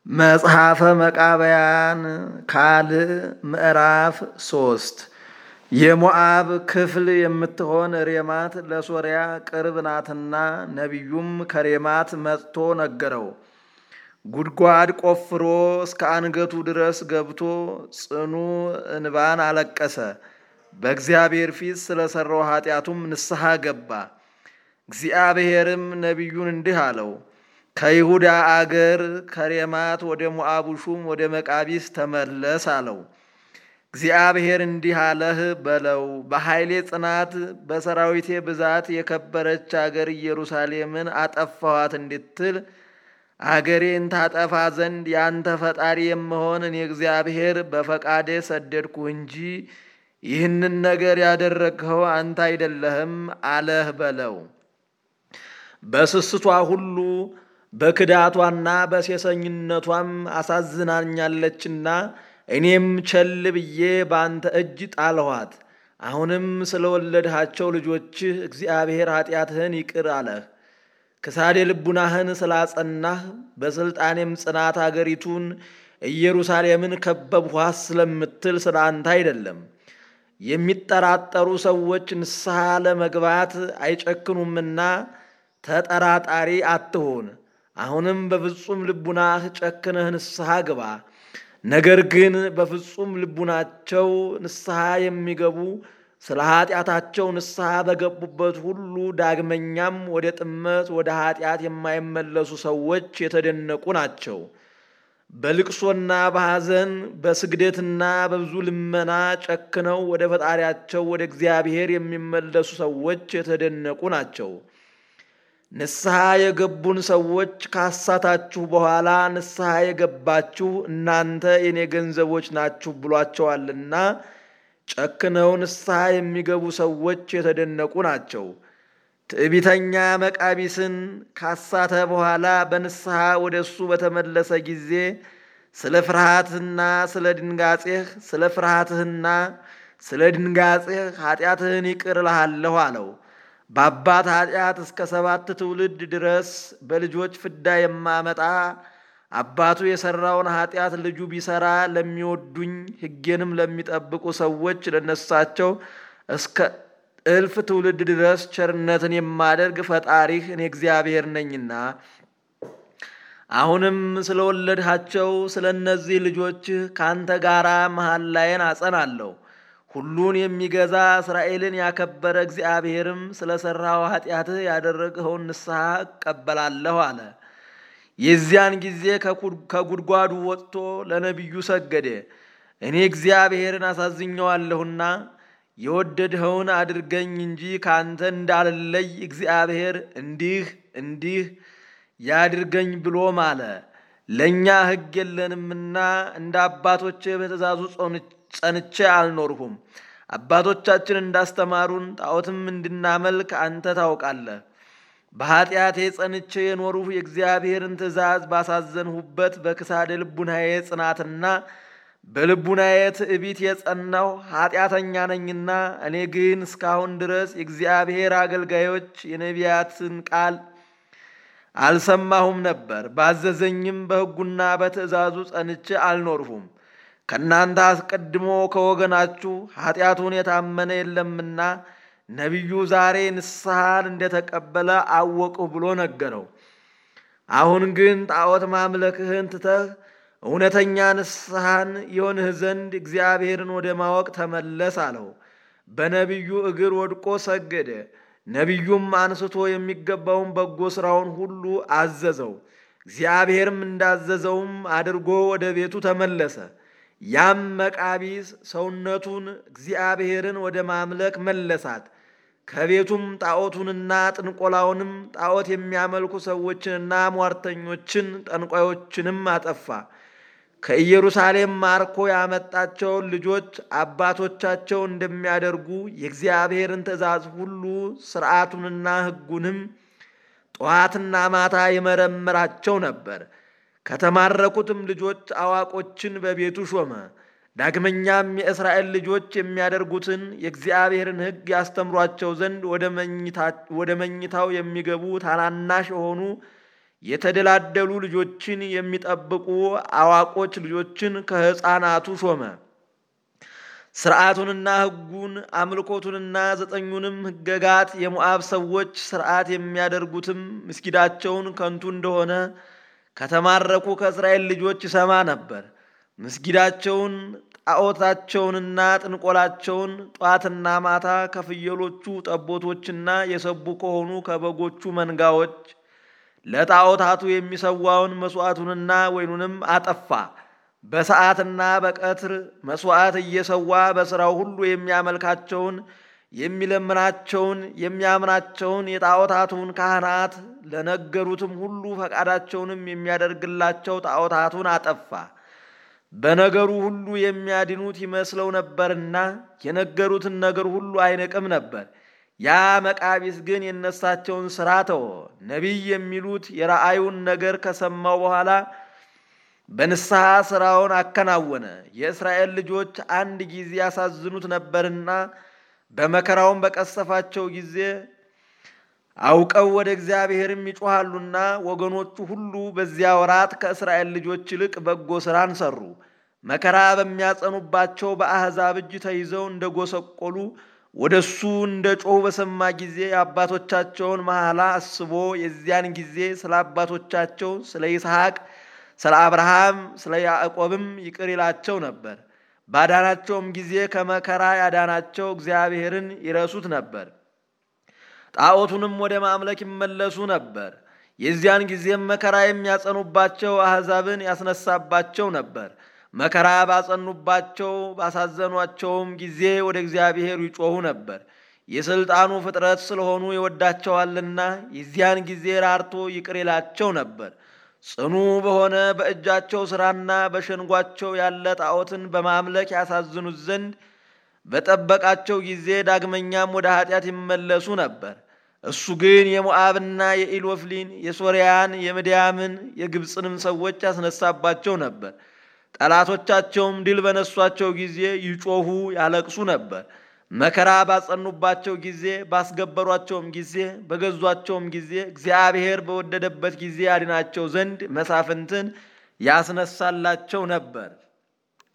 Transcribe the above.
መጽሐፈ መቃብያን ካልዕ ምዕራፍ ሶስት የሞዓብ ክፍል የምትሆን ሬማት ለሶርያ ቅርብ ናትና፣ ነቢዩም ከሬማት መጥቶ ነገረው። ጉድጓድ ቆፍሮ እስከ አንገቱ ድረስ ገብቶ ጽኑ እንባን አለቀሰ። በእግዚአብሔር ፊት ስለሰራው ኃጢአቱም ንስሐ ገባ። እግዚአብሔርም ነቢዩን እንዲህ አለው ከይሁዳ አገር ከሬማት ወደ ሞዓቡ ሹም ወደ መቃቢስ ተመለስ አለው። እግዚአብሔር እንዲህ አለህ በለው፣ በኃይሌ ጽናት በሰራዊቴ ብዛት የከበረች አገር ኢየሩሳሌምን አጠፋኋት እንድትል አገሬን ታጠፋ ዘንድ ያንተ ፈጣሪ የምሆን እኔ እግዚአብሔር በፈቃዴ ሰደድኩህ እንጂ ይህንን ነገር ያደረግኸው አንተ አይደለህም አለህ በለው። በስስቷ ሁሉ በክዳቷና በሴሰኝነቷም አሳዝናኛለችና እኔም ቸል ብዬ በአንተ እጅ ጣልኋት። አሁንም ስለወለድሃቸው ልጆችህ እግዚአብሔር ኃጢአትህን ይቅር አለህ። ክሳዴ ልቡናህን ስላጸናህ በሥልጣኔም ጽናት አገሪቱን ኢየሩሳሌምን ከበብኋት ስለምትል ስለ አንተ አይደለም። የሚጠራጠሩ ሰዎች ንስሐ ለመግባት አይጨክኑምና ተጠራጣሪ አትሁን። አሁንም በፍጹም ልቡናህ ጨክነህ ንስሐ ግባ። ነገር ግን በፍጹም ልቡናቸው ንስሐ የሚገቡ ስለ ኃጢአታቸው ንስሐ በገቡበት ሁሉ ዳግመኛም ወደ ጥመት ወደ ኃጢአት የማይመለሱ ሰዎች የተደነቁ ናቸው። በልቅሶና በሐዘን በስግደትና በብዙ ልመና ጨክነው ወደ ፈጣሪያቸው ወደ እግዚአብሔር የሚመለሱ ሰዎች የተደነቁ ናቸው። ንስሐ የገቡን ሰዎች ካሳታችሁ በኋላ ንስሐ የገባችሁ እናንተ የኔ ገንዘቦች ናችሁ ብሏቸዋልና ጨክነው ንስሐ የሚገቡ ሰዎች የተደነቁ ናቸው። ትዕቢተኛ መቃቢስን ካሳተ በኋላ በንስሐ ወደ እሱ በተመለሰ ጊዜ ስለ ፍርሃትህና ስለ ድንጋጼህ ስለ ፍርሃትህና ስለ ድንጋጼህ ኃጢአትህን ይቅር እልሃለሁ አለው። በአባት ኃጢአት እስከ ሰባት ትውልድ ድረስ በልጆች ፍዳ የማመጣ አባቱ የሰራውን ኃጢአት ልጁ ቢሰራ ለሚወዱኝ ሕጌንም ለሚጠብቁ ሰዎች ለነሳቸው እስከ እልፍ ትውልድ ድረስ ቸርነትን የማደርግ ፈጣሪህ እኔ እግዚአብሔር ነኝና አሁንም ስለወለድሃቸው ስለ እነዚህ ልጆችህ ከአንተ ጋር መሐላዬን አጸናለሁ። ሁሉን የሚገዛ እስራኤልን ያከበረ እግዚአብሔርም ስለ ሠራው ኃጢአትህ ያደረግኸውን ንስሐ እቀበላለሁ አለ። የዚያን ጊዜ ከጉድጓዱ ወጥቶ ለነቢዩ ሰገደ። እኔ እግዚአብሔርን አሳዝኘዋለሁና የወደድኸውን አድርገኝ እንጂ ከአንተ እንዳልለይ እግዚአብሔር እንዲህ እንዲህ ያድርገኝ ብሎ ማለ። ለእኛ ሕግ የለንምና እንደ አባቶቼ በትእዛዙ ጸንቼ አልኖርሁም። አባቶቻችን እንዳስተማሩን ጣዖትም እንድናመልክ አንተ ታውቃለህ። በኃጢአቴ ጸንቼ የኖርሁ የእግዚአብሔርን ትእዛዝ ባሳዘንሁበት በክሳደ ልቡናዬ ጽናትና በልቡናዬ ትዕቢት የጸናሁ ኃጢአተኛ ነኝና እኔ ግን እስካሁን ድረስ የእግዚአብሔር አገልጋዮች የነቢያትን ቃል አልሰማሁም ነበር። ባዘዘኝም በሕጉና በትእዛዙ ጸንቼ አልኖርሁም። ከእናንተ አስቀድሞ ከወገናችሁ ኃጢአቱን የታመነ የለምና ነቢዩ ዛሬ ንስሐን እንደተቀበለ አወቅሁ ብሎ ነገረው። አሁን ግን ጣዖት ማምለክህን ትተህ እውነተኛ ንስሐን የሆንህ ዘንድ እግዚአብሔርን ወደ ማወቅ ተመለስ አለው። በነቢዩ እግር ወድቆ ሰገደ። ነቢዩም አንስቶ የሚገባውን በጎ ሥራውን ሁሉ አዘዘው። እግዚአብሔርም እንዳዘዘውም አድርጎ ወደ ቤቱ ተመለሰ። ያም መቃቢስ ሰውነቱን እግዚአብሔርን ወደ ማምለክ መለሳት። ከቤቱም ጣዖቱንና ጥንቆላውንም ጣዖት የሚያመልኩ ሰዎችንና ሟርተኞችን ጠንቋዮችንም አጠፋ። ከኢየሩሳሌም ማርኮ ያመጣቸውን ልጆች አባቶቻቸው እንደሚያደርጉ የእግዚአብሔርን ትእዛዝ ሁሉ ሥርዓቱንና ሕጉንም ጠዋትና ማታ ይመረምራቸው ነበር። ከተማረኩትም ልጆች አዋቆችን በቤቱ ሾመ። ዳግመኛም የእስራኤል ልጆች የሚያደርጉትን የእግዚአብሔርን ሕግ ያስተምሯቸው ዘንድ ወደ መኝታው የሚገቡ ታናናሽ የሆኑ የተደላደሉ ልጆችን የሚጠብቁ አዋቆች ልጆችን ከሕፃናቱ ሾመ። ሥርዓቱንና ሕጉን አምልኮቱንና ዘጠኙንም ሕገጋት የሞዓብ ሰዎች ሥርዓት የሚያደርጉትም ምስጊዳቸውን ከንቱ እንደሆነ ከተማረኩ ከእስራኤል ልጆች ይሰማ ነበር። ምስጊዳቸውን ጣዖታቸውንና ጥንቆላቸውን ጧትና ማታ ከፍየሎቹ ጠቦቶችና የሰቡ ከሆኑ ከበጎቹ መንጋዎች ለጣዖታቱ የሚሰዋውን መሥዋዕቱንና ወይኑንም አጠፋ። በሰዓትና በቀትር መሥዋዕት እየሰዋ በሥራው ሁሉ የሚያመልካቸውን የሚለምናቸውን የሚያምናቸውን የጣዖታቱን ካህናት ለነገሩትም ሁሉ ፈቃዳቸውንም የሚያደርግላቸው ጣዖታቱን አጠፋ። በነገሩ ሁሉ የሚያድኑት ይመስለው ነበርና የነገሩትን ነገር ሁሉ አይንቅም ነበር። ያ መቃቢስ ግን የነሳቸውን ሥራ ተወ። ነቢይ የሚሉት የራእዩን ነገር ከሰማው በኋላ በንስሐ ሥራውን አከናወነ። የእስራኤል ልጆች አንድ ጊዜ ያሳዝኑት ነበርና በመከራውን በቀሰፋቸው ጊዜ አውቀው ወደ እግዚአብሔርም ይጮኻሉና ወገኖቹ ሁሉ በዚያ ወራት ከእስራኤል ልጆች ይልቅ በጎ ሥራን ሰሩ። መከራ በሚያጸኑባቸው በአሕዛብ እጅ ተይዘው እንደ ጎሰቆሉ ወደ እሱ እንደ ጮኹ በሰማ ጊዜ የአባቶቻቸውን መሐላ አስቦ የዚያን ጊዜ ስለ አባቶቻቸው ስለ ይስሐቅ፣ ስለ አብርሃም፣ ስለ ያዕቆብም ይቅር ይላቸው ነበር። ባዳናቸውም ጊዜ ከመከራ ያዳናቸው እግዚአብሔርን ይረሱት ነበር። ጣዖቱንም ወደ ማምለክ ይመለሱ ነበር። የዚያን ጊዜም መከራ የሚያጸኑባቸው አሕዛብን ያስነሳባቸው ነበር። መከራ ባጸኑባቸው ባሳዘኗቸውም ጊዜ ወደ እግዚአብሔር ይጮኹ ነበር። የሥልጣኑ ፍጥረት ስለሆኑ ይወዳቸዋልና የዚያን ጊዜ ራርቶ ይቅር ይላቸው ነበር። ጽኑ በሆነ በእጃቸው ሥራና በሸንጓቸው ያለ ጣዖትን በማምለክ ያሳዝኑት ዘንድ በጠበቃቸው ጊዜ ዳግመኛም ወደ ኃጢአት ይመለሱ ነበር። እሱ ግን የሞዓብና የኢሎፍሊን የሶርያን የምድያምን የግብፅንም ሰዎች ያስነሳባቸው ነበር። ጠላቶቻቸውም ድል በነሷቸው ጊዜ ይጮኹ ያለቅሱ ነበር። መከራ ባጸኑባቸው ጊዜ ባስገበሯቸውም ጊዜ በገዟቸውም ጊዜ እግዚአብሔር በወደደበት ጊዜ ያድናቸው ዘንድ መሳፍንትን ያስነሳላቸው ነበር።